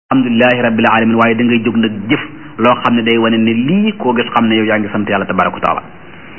alhamdulilahi rabbil alamin waaye da ngay jóg nag jëf loo xam ne day wane ne lii koo gis xam ne yow yaa ngi sant yàlla tabaraka wa taala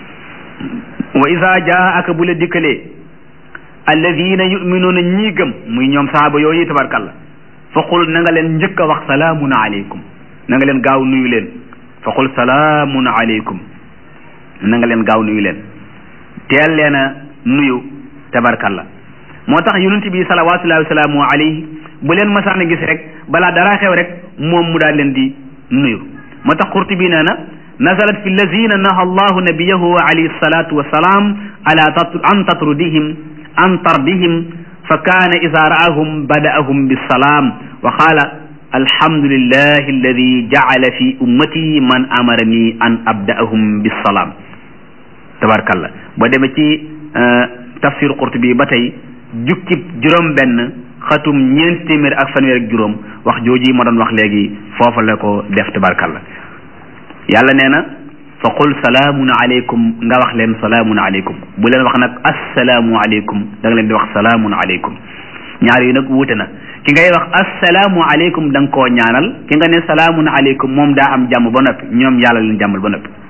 wa isa jaaka bu la dikkalee alladina yuminuuna ñii gëm muy ñoom sahaaba yooyu tabarkalla fa qul na nga leen njëkk a wax salaamun aleykum na nga leen gaaw nuyu leen fa qul salaamun aleykum na nga leen gaaw nuyu leen teel leen a nuyu tabarkalla moo tax yonent bi salawatullahi wa salaamu alayhi bu leen masaan a gis rek balaa dara xew rek moom mu daal leen di nuyu moo tax Qurtubi nee na nazalat fi lazina naha allahu nabiyahu alayhi salatu wasalaam ala an tatrudihim an tardihim fa kaana ida raahum badaahum bisalaam wa qaala alhamdulillahi alladi jacala fi ummati man amarani an abdaahum bisalaam tabarkalla boo demee ci tafsir Qurtubi ba tey jukkib juróom benn xatum ñeenti téeméer ak fanweer ak juróom wax jooji ma doon wax léegi foofa la ko def tabarkalla yàlla nee na fa qul salaamun aleykum nga wax leen salaamun aleykum bu leen wax nag assalaamu aleykum da nga leen di wax salaamun aleykum ñaar yi nag wuute na ki ngay wax assalaamu aleykum da nga koo ñaanal ki nga ne salaamun aleykum moom daa am jàmm ba noppi ñoom yàlla leen jàmmal ba noppi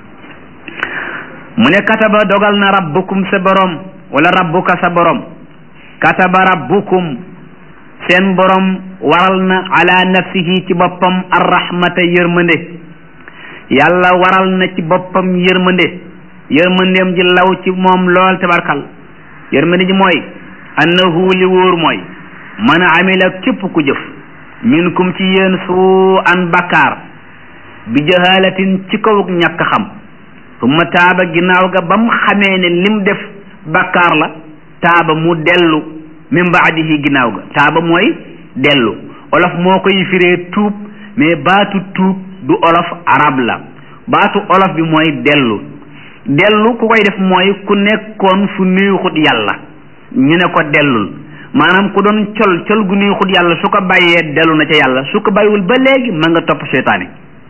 mu ne kataba dogal na rabbukum sa borom wala rabbuka sa borom kataba rabbukum seen borom waral na ala nafsihi ci boppam arrahmata yërmande yàlla waral na ci boppam yërmande yërmandeem ji law ci moom lool tabarkal yërmande ji mooy annahu li wóor mooy man amila képp ku jëf minkum ci yéen suu an bakkaar bi jahalatin ci kawuk ñàkk xam summa taaba ginnaaw ga ba mu xamee ne lim def bakkaar la taaba mu dellu min baadihi ginnaaw ga taaba mooy dellu olof moo koy firee tuub mais baatu tuub du olof arab la baatu olof bi mooy dellu dellu ku koy def mooy ku nekkoon fu neexut yàlla ñu ne ko dellul maanaam ku doon col col gu neexut yàlla su ko bàyyee dellu na ca yàlla su ko bàyyiwul ba léegi ma nga topp seytaane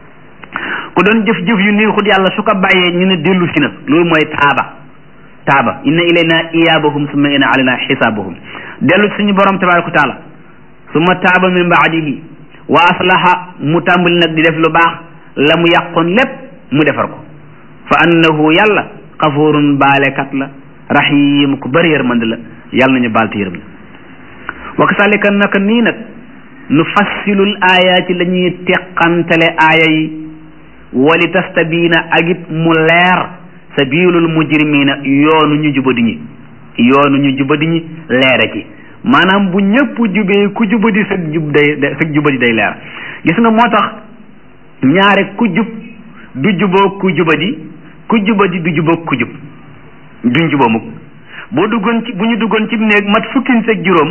ku doon jëf jëf yu neexut yàlla su ko bàyyee ñu ne dellu si na loolu mooy taaba taaba inna ilayna iyaabahum summa inna alayna xisaabahum dellu suñu borom tabaraka taala summa taaba min baadihi wa aslaha mu tàmbali nag di def lu baax la mu yàqoon lépp mu defar ko fa annahu yàlla xafurun baalekat la rahim ku bëri yërmande la yàlla nañu baal te yërëm wa kasalika naka nii nag nu fassilul ayaati la ñuy teqantale aaya yi wali tastabiina ak it mu leer sabilul mujrimina yoonu ñu jubadi ñi yoonu ñu jubadi ñi leere ci maanaam bu ñëpp jubee ku jubadi sag jub day sag jubadi day leer gis nga moo tax ñaare ku jub du juboo ku jubadi ku jubadi du juboo ku jub duñ juboo mukk boo duggoon ci bu ñu duggoon ci néeg mat fukkin sag juróom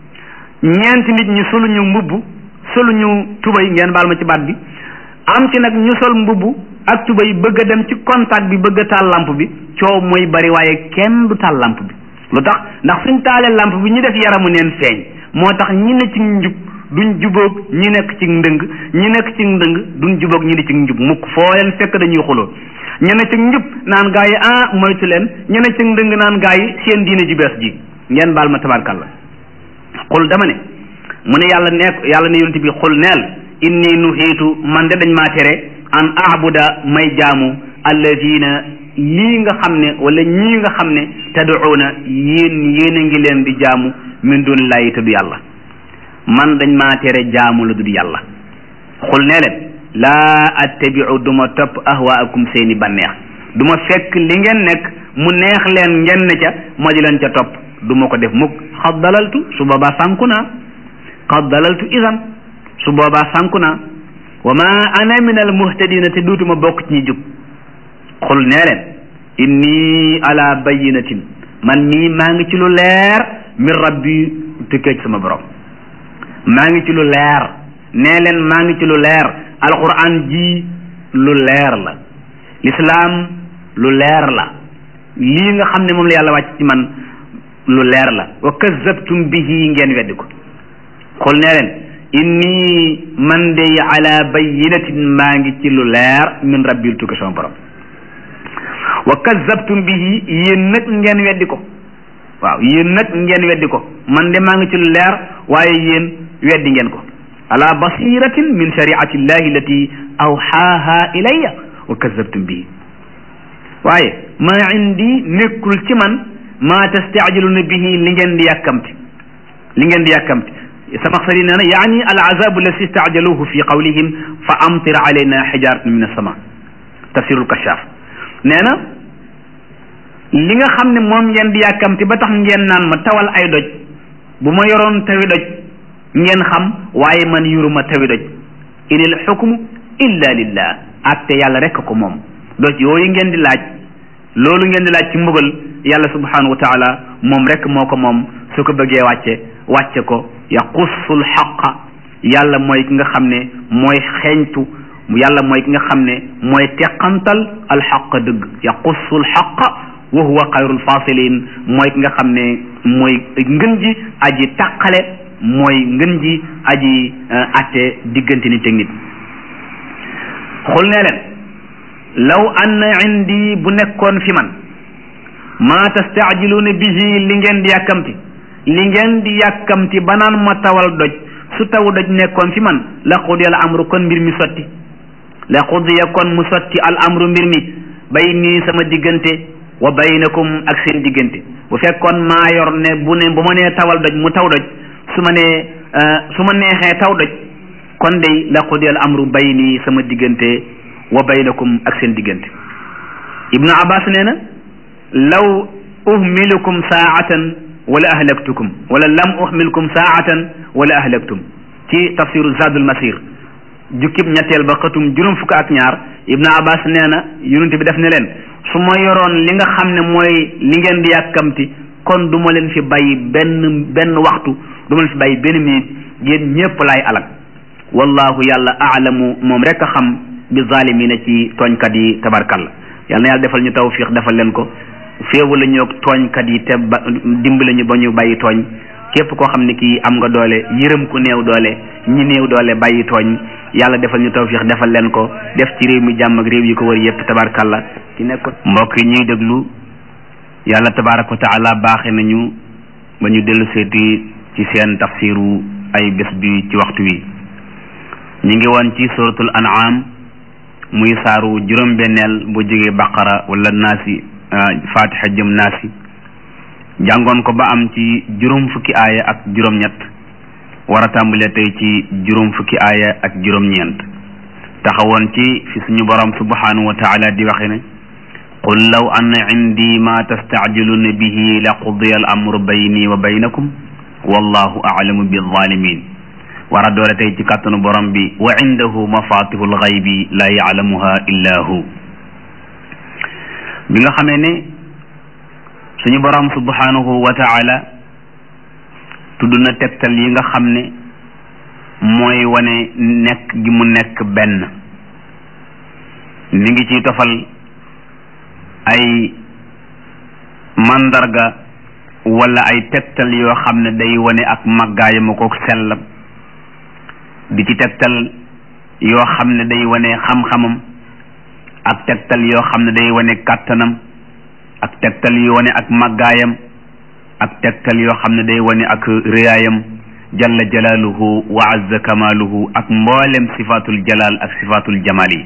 ñeenti nit ñi solu ñu mbubb solu ñu tubay ngeen baal ma ci baat bi am ci nag ñu sol mbubb ak tubay bëgg a dem ci contact bi bëgg a taal lampe bi coow mooy bari waaye kenn du taal lampe bi lu tax ndax suñ taalee lampe bi ñu def yaramu neen feeñ moo tax ñi ne ci njub duñ jubóog ñi nekk ci ndëng ñi nekk ci ndëng duñ jubóog ñi ne ci njub mukk foo leen fekk dañuy xuloo ñi ne ci njub naan gaa yi ah moytu leen ñi ne ci ndëng naan gaa yi seen diine ji bees ji ngeen baal ma tabarkalla xul dama ne mu ne yàlla nekk yàlla ne yonent bi xul neel inni nuhiitu man de dañ maa tere an abuda may jaamu alladina lii nga xam ne wala ñii nga xam ne tad'uuna yéen yéen a ngi leen di jaamu min dunillahi te du yàlla man dañ maa tere jaamu la du yàlla xul nee leen laa attabiu du ma topp ahwaakum seeni banneex du ma fekk li ngeen nekk mu neex leen ngeen ne ca ma di leen ca topp du ma ko def mukk xad dalaltu su boobaa sànku naa xad dalaltu isan su boobaa sànku naa wa ma ana min al muhtadina te duutuma bokk ci ñi jub xul nee leen inni ala bayinatin man mii maa ngi ci lu leer min rabbi tukkee ci sama borom maa ngi ci lu leer nee leen maa ngi ci lu leer alquran ji lu leer la lislaam lu leer la lii nga xam ne moom la yàlla wàcc ci man lu leer la wa kazabtum bihi ngeen weddi ko xul nee leen inni man de ala bayinatin maa ngi ci lu leer min rabbil tukki sama borom wa kazabtum bihi yéen nag ngeen weddi ko waaw yéen nag ngeen weddi ko man de maa ngi ci lu leer waaye yéen weddi ngeen ko ala basiratin min shariati llahi allati awxaaha ilayya wa kazabtum bihi waaye maa indi nekkul ci man maa tastaajiluuna bihi li ngeen di yàkkamti li ngeen di yàkkamti sama xarit nee na yaani al azabu allati istaajaluhu fi qawlihim fa amtir alayna xijaratan min assama tafsirul kashaf nee na li nga xam ne moom ngeen di yàkkamti ba tax ngeen naan ma tawal ay doj bu ma yoroon tawi doj ngeen xam waaye man yuruma tawi doj inil xukmu illa lillah atte yàlla rek ko moom doj yooyu ngeen di laaj loolu ngeen di laaj ci mbugal yàlla subhanahu wa taala moom rek moo ko moom su ko bëggee wàcce wàcce ko yaqussul xaqa yàlla mooy ki nga xam ne mooy xeeñtu yàlla mooy ki nga xam ne mooy teqantal alxaq dëgg yaqussul xaqa wa huwa xayrul fasilin mooy ki nga xam ne mooy ngën ji aji tàqale mooy ngën ji aji atte diggante nit ak nit xul ne leen law anna indi bu nekkoon fi man maa tastaajiluuna bihi li ngeen di yàkkamti li ngeen di yàkkamti ba naan ma tawal doj su taw doj nekkoon fi man la qudiya al amru kon mbir mi sotti la qudiya kon mu sotti al amru mbir mi bay nii sama diggante wa baynakum ak seen diggante bu fekkoon maa yor ne bu ne bu ma nee tawal doj mu taw doj su ma nee su ma neexee taw doj kon day la qudiya al amru bayni sama diggante wa baynakum ak seen diggante ibnu abbas nee na law uhmilukum saatan wala ahlaktukum wala lam uhmilkum saatan wala ahlaktum ci tafsiru zadul masir jukkib ñetteel ba xëtum juróom fukk ak ñaar ibnu abbas nee na yonent bi def ne leen su ma yoroon li nga xam ne mooy li ngeen di yàkkamti kon du ma leen fi bàyyi benn benn waxtu du ma leen fi bàyyi benn minute yéen ñépp laay alal wallahu yàlla aalamu moom rek a xam bi zalimina ci tooñkat yi tabarkalla yàlla na yàlla defal ñu tawfiq defal leen ko féewu la ñu tooñkat yi te ba dimbali ñu ba ñu bàyyi tooñ képp koo xam ne kii am nga doole yërëm ku néew doole ñi néew doole bàyyi tooñ yàlla defal ñu tawfiq defal leen ko def ci réew mi jàmm ak réew yi ko wër yépp tabarkalla ci nekk mbokk yi ñuy déglu yàlla tabaraka wa taala baaxe nañu ba ñu dellu seeti ci seen tafsiru ay bés bi ci waxtu wi ñu ngi woon ci suratul an'am muy saaru juróom-benneel bu jógee baqara wala naasi fatiha jëm naasi jàngoon ko ba am ci juróom fukki aaya ak juróom-ñett war a tàmbalee tey ci juróom fukki aaya ak juróom-ñeent taxawoon ci fi suñu borom subhanahu wa taala di waxe ne qul law anna indi ma tastacjiluna bihi la qudiya al amru bayni wa baynakum wallahu aclamu bizzalimin war a doole tey ci kàttanu borom bi wa indahu mafatihu lxaybi la yaclamuha illa hu bi nga xamee ne suñu borom subhanahu wa taala tudd na tegtal yi nga xam ne mooy wane nekk gi mu nekk benn mi ngi ciy tofal ay mandarga wala ay tegtal yoo xam ne day wane ak màggaayam ko sellam di ci tegtal yoo xam ne day wane xam-xamam ak tegtal yoo xam ne day wane kàttanam ak tegtal yu wane ak màggaayam ak tegtal yoo xam ne day wane ak réyaayam jalla jalaaluhu wa azza kamaaluhu ak mboolem sifatul jalaal ak sifatul jamaal yi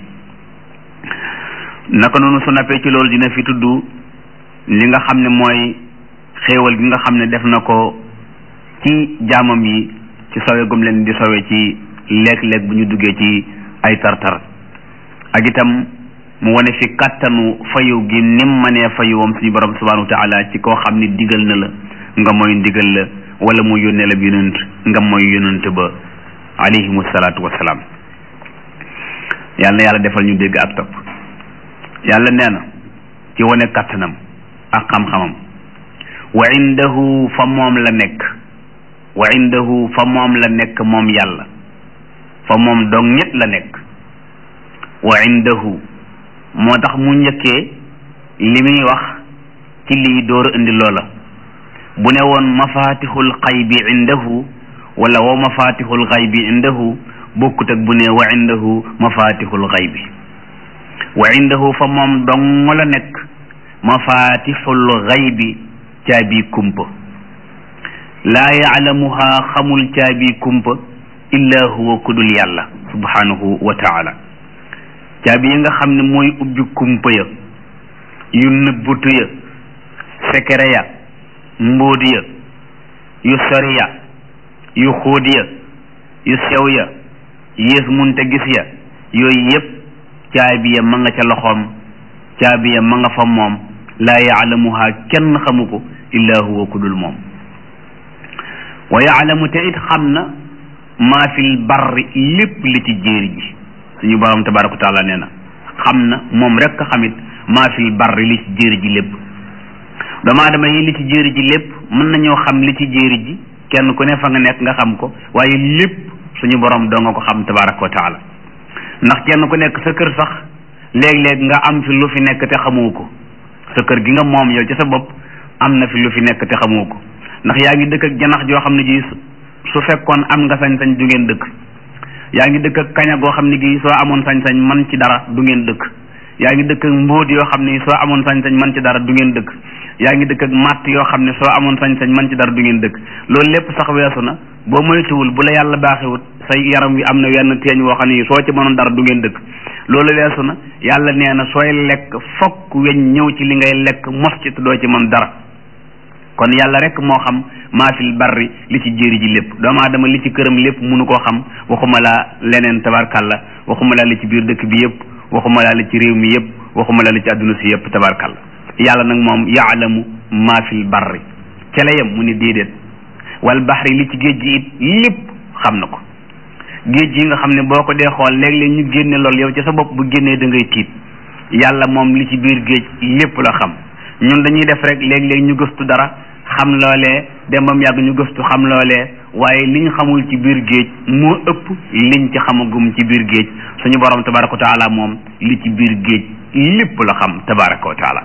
naka noonu su nappee ci loolu dina fi tudd li nga xam ne mooy xéewal gi nga xam ne def na ko ci jaamam yi ci sowe gum leen di sowe ci léeg-léeg bu ñu duggee ci ay tartar ak itam mu wane fi kàttanu fayu gi nim manee fayu wam suñu borom subhanahu wa taala ci koo xam ne digal na la nga mooy ndigal la wala mu yónnee la yonent nga mooy yonent ba alayhimu salaatu wasalaam yàlla na yàlla defal ñu dégg ak topp yàlla nee na ci wane kàttanam ak xam-xamam wa indahu fa moom la nekk wa indahu fa moom la nekk moom yàlla fa moom dong ñett la nekk wa indahu moo tax mu njëkkee li muy wax ci lii door indi loola bu ne woon mafatixul xaybi indahu wala wa mafatixul xaybi indahu bokkut ak bu ne wa indahu mafatixul xaybi wa indahu fa moom dong la nekk mafatixul xaybi caabi kumpa laa yaalamuha xamul caabi kumpa illa huwa kudul yàlla subhanahu wa taala caabi yi nga xam ne mooy ubbi kumpa ya yu nëbbutu ya sekere ya mbóot ya yu sori ya yu xóot ya yu sew ya yées munte gis ya yooyu yépp caabi ya ma nga ca loxoom caabi ya ma nga fa moom laa yaalamuha kenn xamu ko illa huwa ku dul moom wa yaalamu te it xam na maa fil barri lépp li ci jéeri ji suñu borom tabaraka wa taala nee na xam na moom rek xamit maa fil barri li ci jéeri ji lépp doomu aadama yi li ci jéeri ji lépp mën nañoo xam li ci jéeri ji kenn ku ne fa nga nekk nga xam ko waaye lépp suñu borom doo nga ko xam tabaraka wa taala ndax kenn ku nekk sa kër sax léeg-léeg nga am fi lu fi nekk te xamoo ko sa kër gi nga moom yow ci sa bopp am na fi lu fi nekk te xamoo ko ndax yaa ngi dëkk ak janax joo xam ne ji su fekkoon am nga sañ-sañ du ngeen dëkk yaa ngi dëkk ak kaña goo xam ne gi soo amoon sañ-sañ man ci dara du ngeen dëkk yaa ngi dëkk ak mbóot yoo xam ne soo amoon sañ-sañ man ci dara du ngeen dëkk yaa ngi dëkk ak matt yoo xam ne soo amoon sañ-sañ man ci dara du ngeen dëkk loolu lépp sax weesu na boo moytuwul bu la yàlla baaxewut say yaram wi am na wenn teeñ woo xam ne soo ci mënoon dara du ngeen dëkk loolu weesu na yàlla nee na sooy lekk fokk weñ ñëw ci li ngay lekk mos ci te doo ci mën dara kon yàlla rek moo xam maa fil barri li ci jéeri ji lépp doomu aadama li ci këram lépp mënu koo xam waxuma laa leneen tabarkalla waxuma laa li ci biir dëkk bi yëpp waxuma laa li ci réew mi yëpp waxuma laa li ci àdduna si yëpp tabarkalla yàlla nag moom yaalamu maa fil barri ca la yem mu ni déedéet wal baxri li ci géej gi it lépp xam na ko géej gi nga xam ne boo ko dee xool léeg-léeg ñu génne lool yow ci sa bopp bu génnee da ngay tiit yàlla moom li ci biir géej lépp la xam ñun dañuy def rek léeg-léeg ñu gëstu dara xam loolee dem bam yàgg ñu gëstu xam loolee waaye liñ xamul ci biir géej moo ëpp liñ ci xamagum ci biir géej suñu borom tabaraka wa taala moom li ci biir géej lépp la xam tabaraka wa taala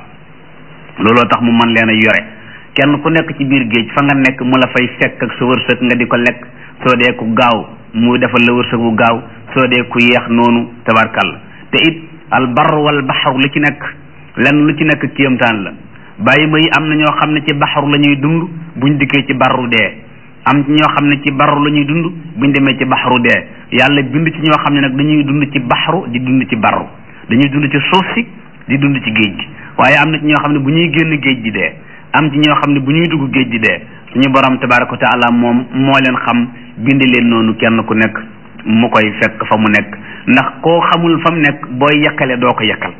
looloo tax mu mën leen a yore kenn ku nekk ci biir géej fa nga nekk mu la fay fekk ak sa wërsëg nga di ko lekk soo dee ku gaaw mu defal la wërsëg bu gaaw soo dee ku yeex noonu tabarkalla te it al bar wal baxar lu ci nekk lenn lu ci nekk kéemtaan la bàyyi ma yi am na ñoo xam ne ci baxaru la ñuy dund buñ dikkee ci barru dee am ci ñoo xam ne ci barru la ñuy dund buñ demee ci baxaru dee yàlla bind ci ñoo xam ne nag dañuy dund ci baxaru di dund ci barru dañuy dund ci suuf si di dund ci géej gi waaye am na ci ñoo xam ne bu ñuy génn géej gi dee am ci ñoo xam ne bu ñuy dugg géej gi dee suñu borom tabaraka wa taala moom moo leen xam bind leen noonu kenn ku nekk mu koy fekk fa mu nekk ndax koo xamul fa mu nekk booy yekkale doo ko yekkal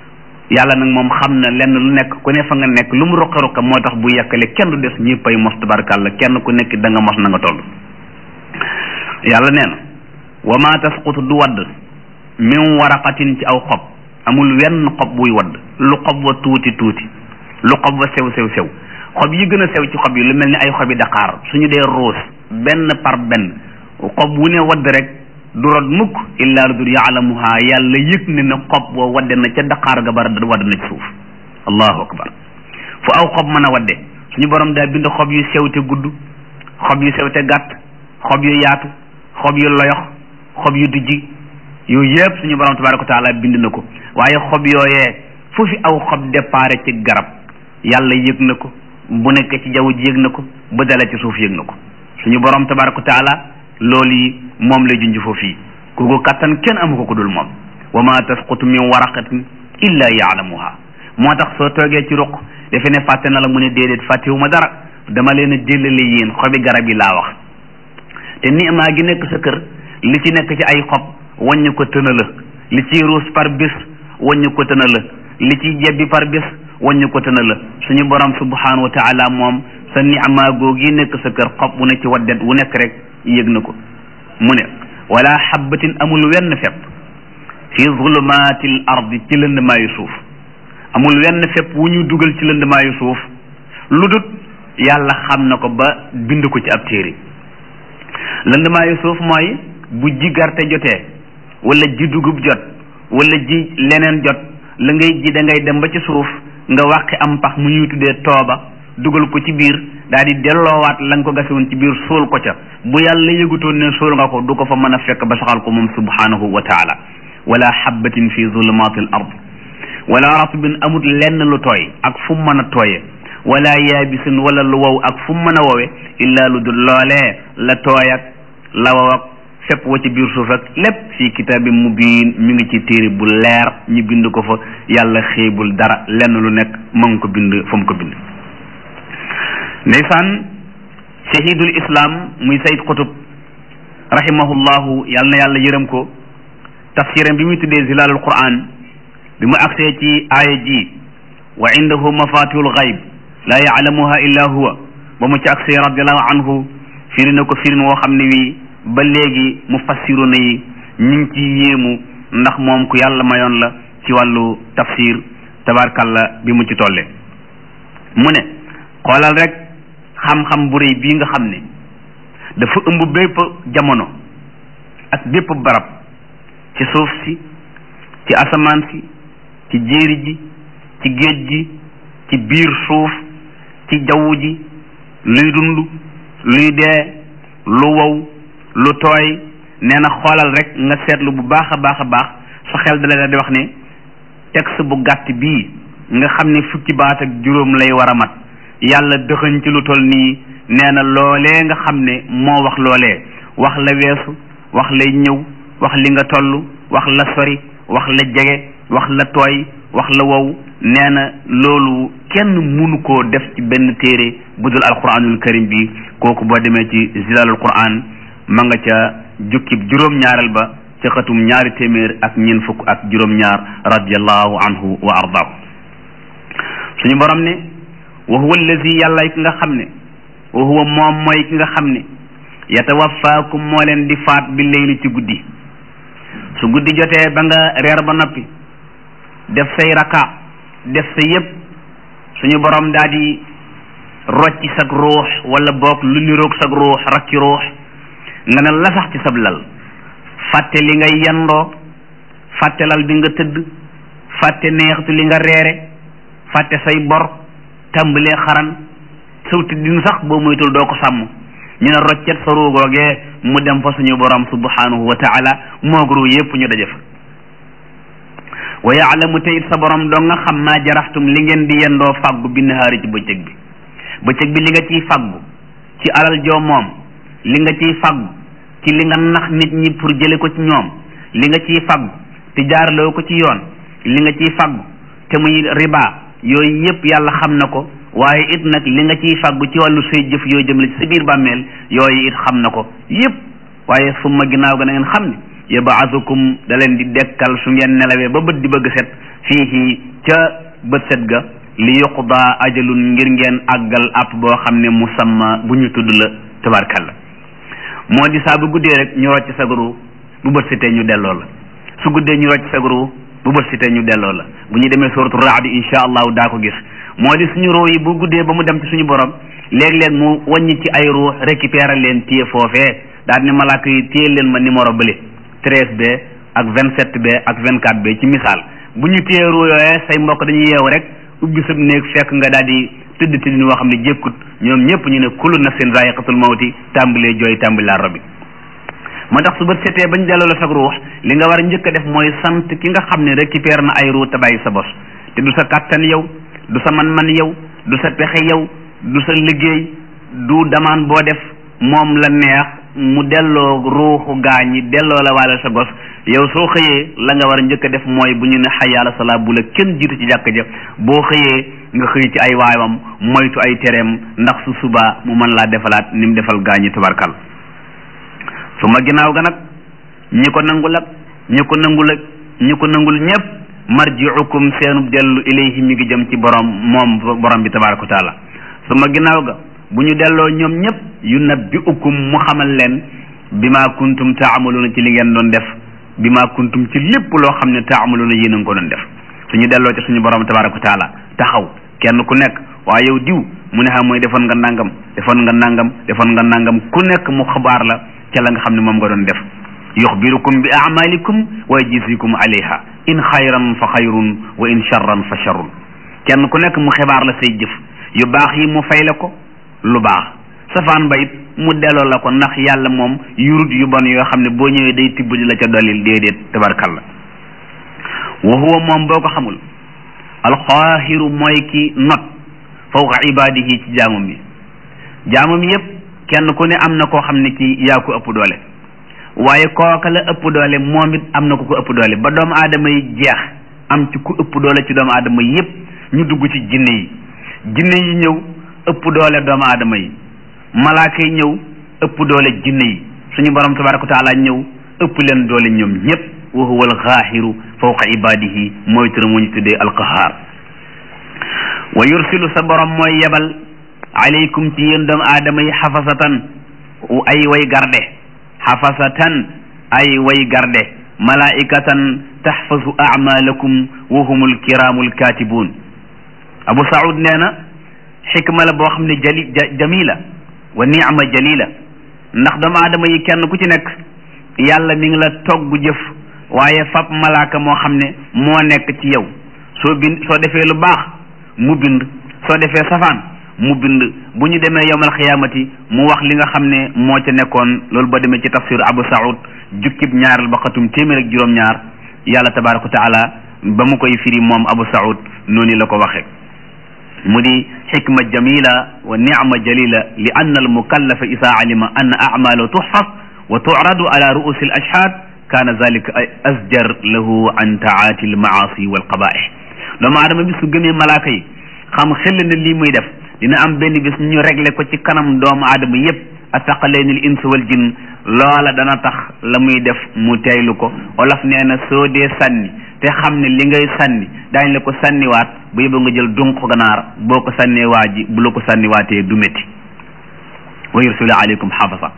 yàlla nag moom xam na lenn lu nekk ku ne fa nga nekk lu mu ruqe ruqe moo tax bu yekkale kenn du des ñëppay mos tabarakàlla kenn ku nekk da nga mos na nga toll yàlla nee na wa ma tasqutu du wadd min waraqatin ci aw xob amul wenn xob buy wadd lu xob wa tuuti tuuti lu xob wa sew sew sew xob yi gën a sew ci xob yi lu mel ni ay xobi daqaar suñu dee ruus benn par benn xob wu ne wadd rek du rod mukk illaa lu dul yaalamuha yàlla yëg ne na xob boo wadde na ca daqaar ga bara wadd na ci suuf allahu akbar fu aw xob mën a wadde suñu borom daa bind xob yu sew te gudd xob yu sew te gàtt xob yu yaatu xob yu loyox xob yu dijji yooyu yëpp suñu borom tabaraka wa taala bind na ko waaye xob yooyee fu fi aw xob départ ci garab yàlla yëg na ko bu nekk ci jaww ji yëg na ko bu dala ci suuf yëg na ko suñu borom tabaraka wa taala loolu yi moom lay junj foofu yi kooku kattan kenn amu ko ku dul moom wa ma tasqutu min waraqatin illa yaalamuha moo tax soo toogee ci ruq defe ne fàtte na la mu ne déedéet fàttewuma dara dama leen a jëlale yéen xobi garab yi laa wax te niimaa gi nekk sa kër li ci nekk ci ay xob wàññi ko tëna la li ciy ruus par bis wàññi ko tëna la li ciy jebbi par bis wàññi ko tëna la suñu borom subhanahu wa taala moom sa niimaa googi nekk sa kër xob wu ne ci waddet wu nekk rek yëg na ko mu ne wala xabbatin amul wenn fepp fi zulumaatil ardi ci lëndmaayu suuf amul wenn fepp wu ñu dugal ci lëndmaayu suuf lu dut yàlla xam na ko ba bind ko ci ab téere lëndmaayu suuf mooy bu ji garte jotee wala ji dugub jot wala ji leneen jot la ngay ji da ngay dem ba ci suuf nga wàqi am pax mu ñuy tuddee tooba dugal ko ci biir daal di delloowaat la nga ko gase woon ci biir suul ko ca bu yàlla yëgutoon ne suul nga ko du ko fa mën a fekk ba saxal ko moom subhanahu wa taala wala xabbatin fi zulumatil ard wala ratbin amut lenn lu tooy ak fu mu mën a tooye wala yaabisin wala lu wow ak fu mu mën a wowe illa lu dul loolee la tooy ak la wow ak fépp wa ci biir suuf ak lépp fii kitaabin mubiin mi ngi ci téere bu leer ñu bind ko fa yàlla xeebul dara lenn lu nekk ma ngi ko bind fa mu ko bind ndeysaan shahidul islam muy sayid qutub rahimahullahu yàlla na yàlla yërëm ko tafsiram bi muy tuddee zilalul quran bi mu agsee ci aaya ji wa indahu mafatihul gayb la yaalamuha illa huwa ba mu ci agsee radiallahu anhu firi na ko firin woo xam ne wi ba léegi mu fassiru na yi ñu ngi ci yéemu ndax moom ku yàlla mayoon la ci wàllu tafsir tabarkalla bi mu ci tolle mu ne xoolal rek xam-xam bu rëy bii nga xam ne dafa ëmb bépp jamono ak bépp barab ci suuf si ci asamaan si ci jéeri ji ci géej gi ci biir suuf ci jaww ji luy dund luy dee lu wow lu tooy nee na xoolal rek nga seetlu bu baax a baax a baax sa xel dala di wax ne texte bu gàtt bii nga xam ne fukki baat ak juróom lay war a mat yàlla dëxëñ ci lu toll nii nee na loolee nga xam ne moo wax loolee wax la weesu wax lay ñëw wax li nga toll wax la sori wax la jege wax la tooy wax la wow nee na loolu kenn munu koo def ci benn téere bu dul alquranul karim bi kooku boo demee ci zilalul quran ma nga ca jukkib juróom-ñaareel ba ca xatum ñaari téeméer ak ñeent fukk ak juróom-ñaar radiallahu anhu wa ardaahu suñu borom ne wa huwa allazi yàlla ki nga xam ne wa huwa moom mooy ki nga xam ne yatawaffaakum moo leen di faat bi leyli ci guddi su guddi jotee ba nga reer ba noppi def say raka def sa yëpp suñu borom daal di rocci sag ruux wala boog lu niroog sag ruux rakki ruux nga ne la sax ci sab lal fàtte li nga yendoo fàtte lal bi nga tëdd fàtte neextu li nga reere fàtte say bor tàmbalee xaran saw tëddin sax boo moytul doo ko sàmm ñu ne roccet sa ruugoogee mu dem fa suñu borom subhanahu wa taala moog ruu yépp ñu daje fa wa yaalamu te it sa borom doo nga xam maa jaraxtum li ngeen di yendoo fàggu bi nahaari ci bëccëg bi bëccëg bi li nga ciy fàggu ci alal joo moom li nga ciy fàggu ci li nga nax nit ñi pour jële ko ci ñoom li nga ciy fàggu te jaarloo ko ci yoon li nga ciy fàggu te muy riba yooyu yépp yàlla xam na ko waaye it nag li nga ciy fàggu ci wàllu say jëf yooyu jëmale ci sa biir bàmmeel yooyu it xam na ko yépp waaye summa ginnaaw ga na ngeen xam ne yabaasukum da leen di dekkal su ngeen nelawee ba bët di bëgg set fii ca bët set ga li yuqda ajalun ngir ngeen àggal app boo xam ne musamma bu ñu tudd la tabarkalla moo di saa bu guddee rek ñu rocc sagaru bu bët setee ñu delloo la su guddee ñu rocc sagaru bu bët setee ñu delloo la bu ñu demee suratu raad insha allahu daa ko gis moo di suñu ruu yi bu guddee ba mu dem ci suñu borom léeg-léeg mu wàññi ci ay ruux récupérer leen téye foofee daal ni malaaka yi téye leen ma numéro bële treize b ak vingt sept b ak vingt quatre b ci misaal bu ñu téye ruu yooyee say mbokk dañuy yeewu rek ubbi sab néeg fekk nga daal di tëdd tëdd woo xam ne jékkut ñoom ñëpp ñu ne kullu nafsin zaiqatul mawti tàmbalee jooy tàmbali laa robi moo tax su bët setee bañ delloo la sag ruux li nga war a njëkk a def mooy sant ki nga xam ne récupéré na ay ruux te bàyyi sa bos te du sa kàttan yow du sa man-man yow du sa pexe yow du sa liggéey du damaan boo def moom la neex mu delloo ruuxu gaañi delloo la waale sa gos yow soo xëyee la nga war a njëkk a def mooy bu ñu ne xayaala salaa bu la kenn jiitu ci jàkk ja boo xëyee nga xëy ci ay waayam moytu ay tereem ndax su subaa mu mën laa defalaat ni mu defal gaañi tubarkal su ma ginnaaw ga nag ñi ko nangul ak ñi ko nangul ak ñi ko nangul ñëpp marjiukum seenub dellu ilayhi mi ngi jëm ci borom moom borom bi tabaraka wa taala su ma ginnaaw ga bu ñu delloo ñoom ñëpp yu nabbiukum mu xamal leen bi ma kuntum taamaluuna ci li ngeen doon def bi ma kuntum ci lépp loo xam ne taamaluuna yéen a ngi ko doon def suñu delloo ci suñu borom tabaraka wa taala taxaw kenn ku nekk waaye yow diw mu ne xam mooy defoon nga nangam defoon nga nangam defoon nga nangam ku nekk mu xabaar la ca la nga xam ne moom nga doon def yuxbirukum bi amalikum wa yajzikum alayha in xayran fa xayrun wa in charran fa charrun kenn ku nekk mu xibaar la say jëf yu baax yi mu fay la ko lu baax safaan ba it mu delloo la ko ndax yàlla moom yurut yu bon yoo xam ne boo ñëwee day tibb di la ca dollil déedéet tabarkalla wa huwa moom boo ko xamul alxaahiru mooy ki not fawqa ibaadihi ci jaamam yi jaamam yépp kenn ku ne am na koo xam ne kii yaa ko ëpp doole waaye kooka la ëpp doole moom it am na ku ko ëpp doole ba doomu aadama yi jeex am ci ku ëpp doole ci doomu aadama yépp ñu dugg ci jinne yi jinne yi ñëw ëpp doole doomu aadama yi malaaka yi ñëw ëpp doole jinne yi suñu borom tabaraka wa taala ñëw ëpp leen doole ñoom ñépp wa huwa alxaahiru fawqa ibadihi mooy turam mu ñu tuddee alqahaar wa yursilu sa borom mooy yebal alaykum ci yéen doomu aadama yi xafasatan ay way garde xafasatan ay way garde malaikatan taxfasu amalakum wa humul kiramul katibun abu saud nee na xikma la boo xam ne jali jamila wa niama jalila ndax doomu aadama yi kenn ku ci nekk yàlla mi ngi la togg jëf waaye fab malaaka moo xam ne moo nekk ci yow soo bind soo defee lu baax mu bind soo defee safaan mu bind bu ñu demee yowmal xiyaamati mu wax li nga xam ne moo ca nekkoon loolu ba demee ci tafsir abu saud jukkib ñaaral ba xatum téeméer ak juróom-ñaar yàlla tabaraka wa taala ba mu koy firi moom abu saud noonu la ko waxee mu di xikma jamila wa nicma jalila li anna almukallafa isa alima anna acmalahu tuxfas wa tucradu ala ruusi al ashhad kaana zalika asjar lahu an taati almaasi walqabaih doomu aadama bi su gëmee malaaka yi xam xel na lii muy def dina am benn bis ñu réglé ko ci kanam doomu aadama yépp attaqaleeni l ins wal jinn loola dana tax la muy def mu teylu ko olof nee na soo dee sànni te xam ne li ngay sànni daañ la ko sànniwaat bu yóbbu nga jël dunq ganaar boo ko sànnee waa ji bu la ko sànniwaatee du métti wa yursulu aleykum xafasa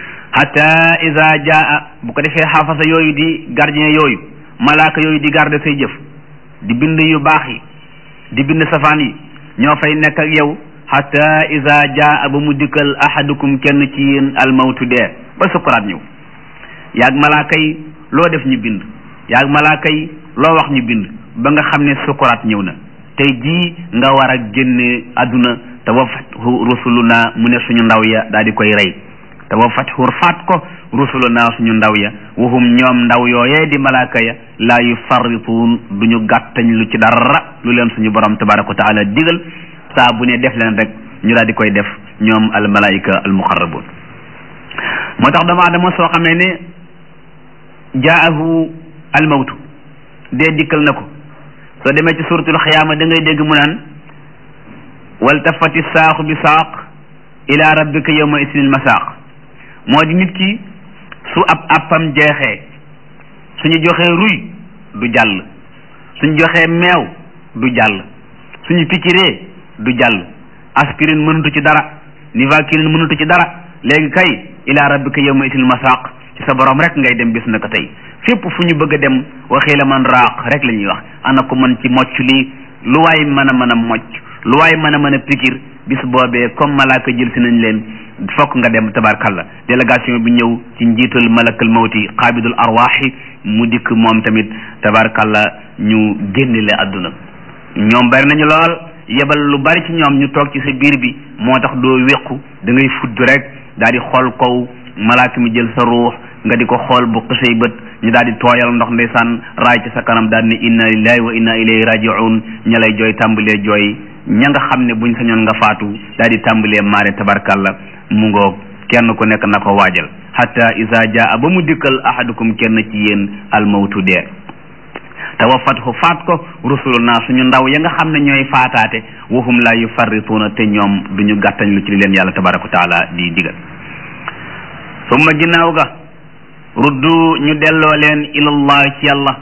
hatta ida jaa bu ko defee xafasa yooyu di gardien yooyu malaaka yooyu di garde say jëf di bind yu baax yi di bind safaan yi ñoo fay nekk ak yow hatta ida jaa ba mu dikkal ahadukum kenn ci yéen almawtu dee ba sukuraat ñëw yaag malaaka yi loo def ñu bind yaag malaaka yi loo wax ñu bind ba nga xam ne sukuraat ñëw na tey jii nga war a génne àdduna te wa fathu rusuluna mu ne suñu ndaw ya daal di koy rey te wa fathu faat ko rusuluna suñu ndaw ya wahum ñoom ndaw yooyee di malaaka ya laa yufarrituun duñu gàttañ lu ci dara lu leen suñu borom tabaraka wa taala digal saa bu ne def leen rek ñu daal di koy def ñoom al malaika al muqarrabun moo tax doomu aadama soo xamee ne jaahu al mawtu dee dikkal na ko soo demee ci suratul xiyaama da ngay dégg mu naan waltafati saaqu bi saaq ila rabbika yawma isnil masaaq moo di nit ki su ab appam jeexee suñu joxee ruy du jàll suñu joxee meew du jàll suñu picciree du jàll aspirine mënutu ci dara nivaquine mënutu ci dara léegi kay ila rabbika yawma isnil masaaq ci sa borom rek ngay dem bis na ko tey fépp fu ñu bëgg a dem waxee la man raaq rek la ñuy wax ana ko mën ci mocc lii lu waay mën a mën a mocc lu waay mën a mën a pikir bis boobee comme malaaka jël si nañ leen fokk nga dem tabarkalla délégation bi ñëw ci njiital malakal mawti qaabidul arwaaxi mu dikk moom tamit tabarkalla ñu génne le àdduna ñoom bari nañu lool yebal lu bari ci ñoom ñu toog ci sa biir bi moo tax doo wéqu da ngay fudd rek daal di xool kaw malaaka mi jël sa ruux nga di ko xool bu xësay bët ñu daal di tooyal ndox ndeysaan raay ci sa kanam daal ne inna lillahi wa inna ilayhi rajiun ña lay jooy tàmbalee jooy ña nga xam ne buñ sañoon nga faatu daal di tàmbalee maare tabarkalla mu ngoog kenn ku nekk na ko waajal hatta isa jaa ba mu dikkal ahadukum kenn ci yéen almawtu dee tawaffathu faat ko rusuluna suñu ndaw ya nga xam ne ñooy faataate wahum la yufarrituuna te ñoom duñu gàttañ lu ci li leen yàlla tabaraka wa taala di digal summa ginnaaw ga ruddu ñu delloo leen ilallah ci yàlla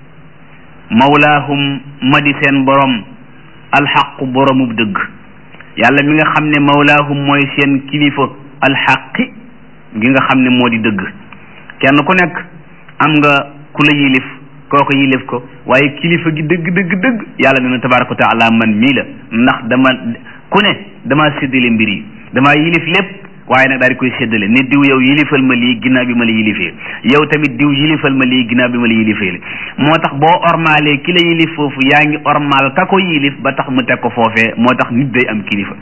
mawlaahum ma di seen borom alxaqu boromub dëgg yàlla mi nga xam ne mawlaahum mooy seen kilifa alxaqi gi nga xam ne moo di dëgg kenn ku nekk am nga ku la yilif kooko yilif ko waaye kilifa gi dëgg dëgg dëgg yàlla dina tabaraka wa taala man mii la ndax dama ku ne dama séddale mbir yi dama yilif lépp waaye nag daal di koy séddale ne diw yow yilifal ma lii ginnaaw bi ma la yilifee yow tamit diw yilifal ma lii ginnaaw bi ma la yilifee moo tax boo ormaalee ki la yilif foofu yaa ngi ormaal ka ko yilif ba tax mu teg ko foofee moo tax nit day am kilifa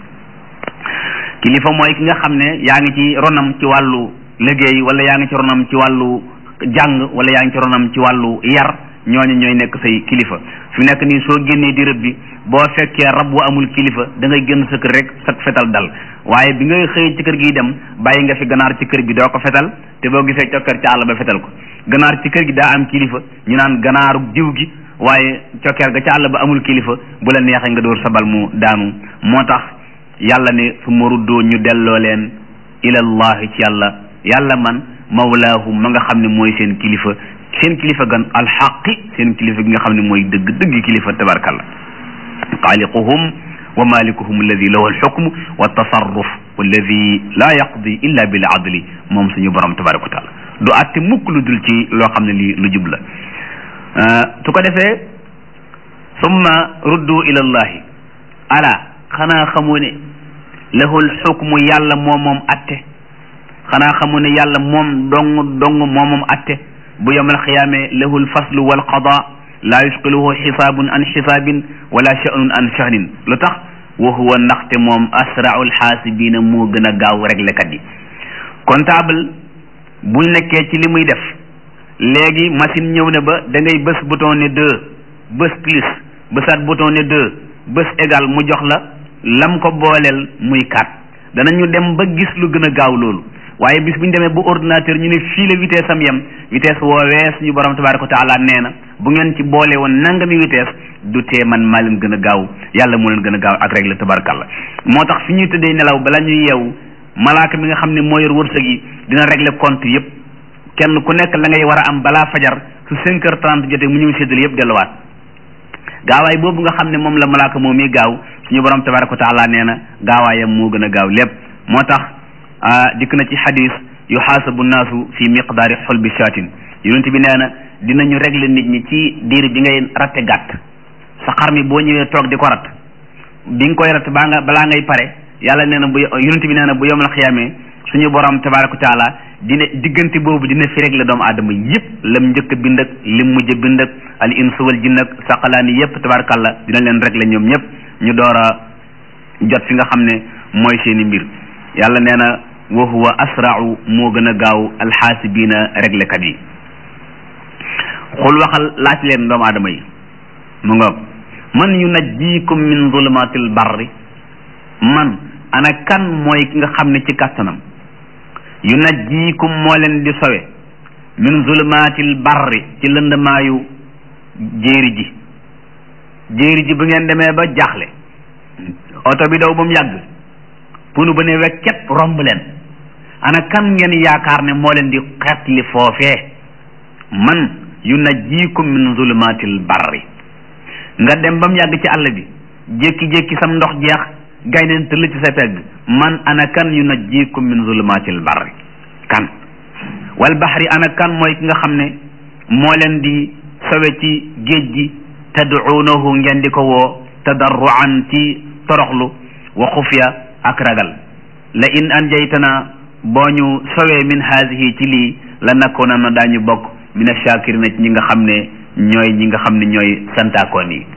kilifa mooy ki nga xam ne yaa ngi ci ronam ci wàllu liggéey wala yaa ngi ci ronam ci wàllu jàng wala yaa ngi ci ronam ci wàllu yar ñooñu ñooy nekk say kilifa fi nekk nii soo génnee di rëb bi boo fekkee rab bu amul kilifa da ngay génn sa kër rek sa fetal dal waaye bi ngay xëy ci kër gi dem bàyyi nga fi ganaar ci kër bi doo ko fetal te boo gisee cokkeer ci àll ba fetal ko ganaar ci kër gi daa am kilifa ñu naan ganaaru diw gi waaye cokkeer ga ci àll ba amul kilifa bu la neexee nga dóor sabal mu daanu moo tax yàlla ne su ma ruddoo ñu delloo leen ilallahi ci yàlla yàlla man mawlaahum ma nga xam ne mooy seen kilifa seen kilifa gan alxaqi seen kilifa gi nga xam ne mooy dëgg dëgg kilifa tabarkalla xaaliquhum wa malikuhum alladi lahu alxukmu wa tasarruf walladi laa yaqdi illa bil adli moom suñu borom tabaraka wa taala du àtte mukk lu dul ci loo xam ne lii lu jub la su ko defee summa ruddu ila allahi ala xanaa xamoo ne lahu alxukmu yàlla moom moom atte xanaa xamu ne yàlla moom dong dong moom moom atte bu yawmal xiyaame lahu lfaslu walqada laa yusqiluhu xisaabun an xisaabin wala sha'nun an sha'nin lu tax wa huwa ndaxte moom asrau lxaasibiina moo gën a gaaw réglekat yi comptable bu nekkee ci li muy def léegi machine ñëw ne ba da ngay bës bouton ne deux bës plus bësaat bouton ne deux bës égal mu jox la lam ko booleel muy quatre danañu dem ba gis lu gën a gaaw loolu waaye bis bu ñu demee bu ordinateur ñu ne fii la vitesse am yem vitesse woowee suñu borom tabaraka wa taala nee na bu ngeen ci boole woon nangami vitesse du tee man maa leen gën a gaaw yàlla moo leen gën a gaaw ak règle tabarakallah moo tax fi ñuy tëddee nelaw bala ñuy yeewu malaaka mi nga xam ne moo yor wërsëg yi dina régler compte yëpp kenn ku nekk la ngay war a am balaa fajar su cinq heures trente jotee mu ñëw séddale yëpp delluwaat gaawaay boobu nga xam ne moom la malaaka moom mi gaaw suñu borom tabaraka wa taala nee na gaawaayam moo gën a gaaw lépp moo tax dikk na ci xadis yuxaasabu naasu fi miqdaari xolbi shaatin yonent bi nee na dinañu régler nit ñi ci diir bi ngay ratte gàtt sa xar mi boo ñëwee toog di ko rat bi nga koy rat baa nga balaa ngay pare yàlla nee na bu yonent bi nee na bu yomal xiyaamee suñu borom tabaraka wa taala dina diggante boobu dina fi régler doomu aadama yëpp lam njëkk bind ak lim mujj bind ak al insu wal jinn ak saqalaani yëpp tabarakallah dina leen régler ñoom ñëpp ñu door a jot fi nga xam ne mooy seeni mbir yàlla nee na wa huwa asrau moo gën a gaaw alxaasibiina réglekat yi xul waxal laaj leen doomu aadama yi mu nga man yunajjikum min zulumatil barri man ana kan mooy ki nga xam ne ci kàttanam yunajjikum moo leen di sowe min zulumatil barri ci lëndamaayu jéeri ji jéeri ji bu ngeen demee ba jaaxle oto bi daw ba mu yàgg punu ba ne wekket romb leen ana kan ngeen yaakaar ne moo leen di xetli foofee man yunajjikum min zulumatil barri nga dem ba mu yàgg ci àll bi jékki-jékki sam ndox jeex gayneen tëll ci sa pegg man ana kan yunajjikum min zulumatil barri kan wal bahri ana kan mooy ki nga xam ne moo leen di sowe ci géej gi tad'uunahu ngeen di ko woo tadarruan ci toroxlu wa xufya ak ragal la in anjaytana boo ñu sowee min haasihi ci lii la nakkoona na daañu bokk min ashakirina ci ñi nga xam ne ñooy ñi nga xam ne ñooy santaakoon yi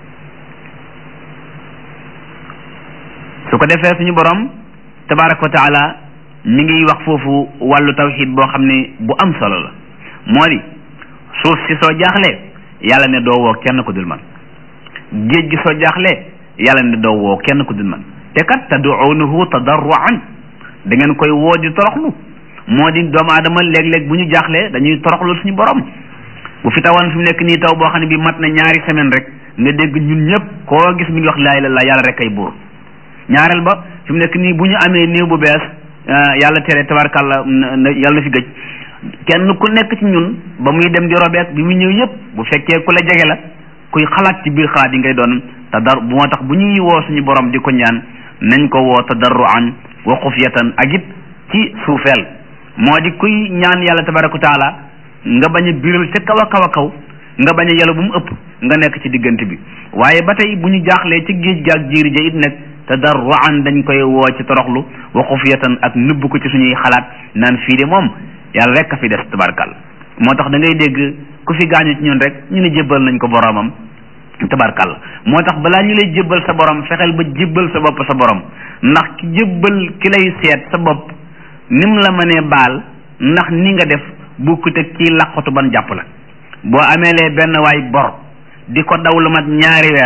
su ko defee suñu borom tabaraka wa taala mi ngi wax foofu wàllu tawxid boo xam ne bu am solo la moo di suuf si soo jaaxlee yàlla ne doo woo kenn ku dul man géej gi soo jaaxlee yàlla ne doo woo kenn ku dul man te kat tad'uunahu tadarruan da ngeen koy woo di toroxlu moo di doomu aadama léeg-léeg bu ñu jaaxlee dañuy toroxlu suñu borom bu fi tawoon fi mu nekk nii taw boo xam ne bi mat na ñaari semaine rek nga dégg ñun ñëpp koo gis mi ngi wax laa ilaaha illallaah yàlla rek ay buur ñaareel ba fi mu nekk nii bu ñu amee néew bu bees yàlla tere tabarkàlla yàlla na fi gëj kenn ku nekk ci ñun ba muy dem di robeek bi muy ñëw yëpp bu fekkee ku la jege la kuy xalaat ci biir xalaat yi ngay doon te dar moo tax bu ñuy woo suñu borom di ko ñaan nañ ko woo tadarruan wa xufyatan ak it ci suufeel moo di kuy ñaan yàlla tabaraka wa taala nga bañ a biral ca kaw a kaw a kaw nga bañ a yàlla bu mu ëpp nga nekk ci diggante bi waaye ba tey bu ñu jaaxlee ci géej gaag jiiri ja it nag tadarruan dañ koy woo ci toroxlu wa xufyatan ak nëbb ko ci suñuy xalaat naan fii de moom yàlla rek a fi des tabarkal moo tax da ngay dégg ku fi gaañu ci ñun rek ñu ne jébbal nañ ko boromam tabarkal moo tax balaa ñu lay jébbal sa borom fexeel ba jébbal sa bopp sa borom ndax ki jébbal ki lay seet sa bopp nim la mënee baal ndax ni nga def bukkut ak kii laqatu ban jàpp la boo ameelee benn waay bor di ko daw lu mat ñaari weer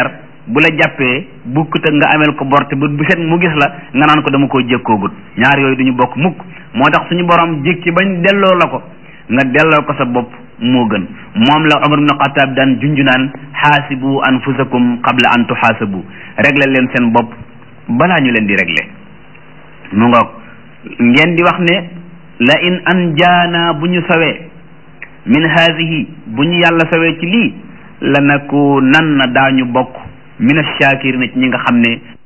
bu la jàppee bukkut ak nga amel ko borte bu bu set mu gis la nga naan ko dama koo jékkoogut ñaar yooyu duñu bokk mukk moo tax suñu borom jékki bañ delloo la ko nga delloo ko sa bopp moo gën moom la Umar ibn Xattaab daan junjunaan xaasibu anfusakum qabla an tuxaasabu régler leen seen bopp balaa ñu leen di régler mu ngoog ngeen di wax ne la in an jaana bu ñu sawee min haadihi bu ñu yàlla sawee ci lii la naku nan na daañu bokk min ash-shaakiriin ci ñi nga xam ne